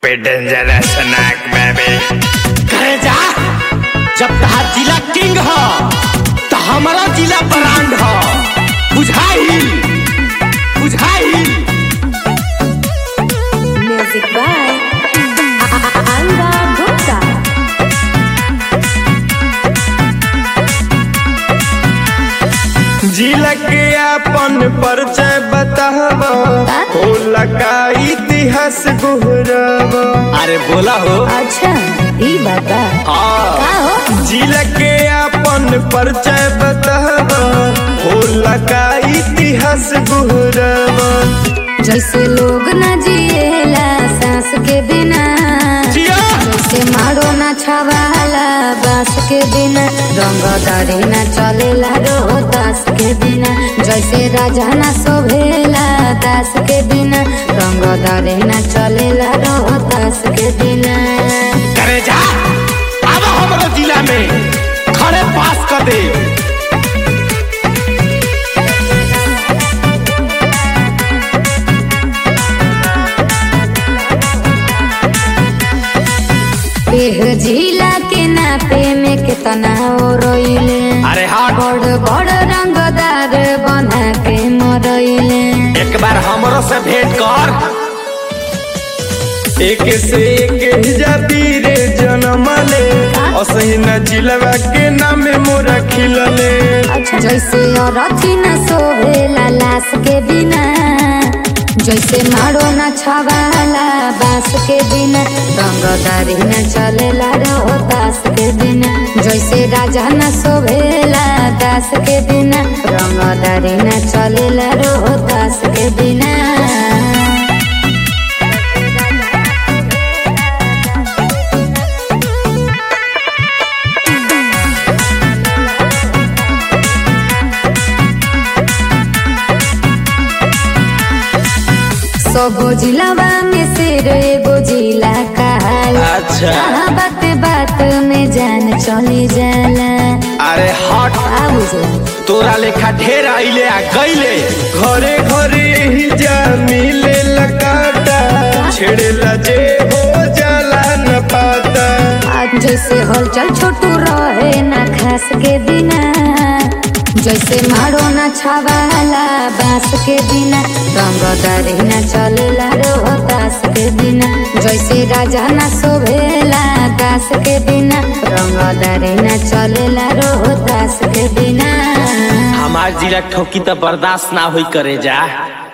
पे dangerous snack baby करे जा जब तहार जिला किंग ह त हमारा जिला ब्रांड ह बुझाई बुझाई Music by Anga Gupta. जिला के अपन परिचय बताव होला का इतिहास गुहरव अरे बोला हो अच्छा ई बाबा हाँ का हो जिला के अपन परिचय बताव होला का इतिहास गुहरव जैसे लोग न जिएला सांस के बिना जिया जैसे मारो न छवाला बांस के बिना रंगदारी न चलेला रोहतास के बिना जैसे राजा न शोभेला दास के बिना रंगदारी न चलेला रोहतास के बिना करे जा अब हमारा जिला में खड़े पास कर दे एह जिला के नापे में कितना ओ रोइले अरे हाँ बड़ बड़ रंगदार बना के मरइले एक बार हमरो से भेंट कर एक से एक जाबीरे जन्म ले असही न जिलवा के नामे मोरा खिलले अच्छा जैसे अरथी न सोहेला लाश के बिना जैसे मारो न छवाला बांस के बिना रंगदारी न चलेला रोहतास के बिना जैसे राजा न शोभेला दास के बिना रंगदारी न चलेला रोहतास के बिना सबो जिलावा में से एगो जिला कहाला अच्छा कहाँ बात बात में जान चली जाला अरे हट आ बुझला तोरा लेखा ढेर आइले आ गइले घरे घरे ही जा मिले लकाटा छेड़ेला जे हो जाला न पाता आज जैसे हलचल छोटू रहे ना खास के बिना जैसे मारो ना छवाला बांस के बिना रंगदारी ना चलेला रोहतास के बिना जैसे राजा ना शोभेला दास के बिना रंगदारी ना चलेला रोहतास के बिना हमार जिला ठोकी तो बर्दाश्त ना होई करे जा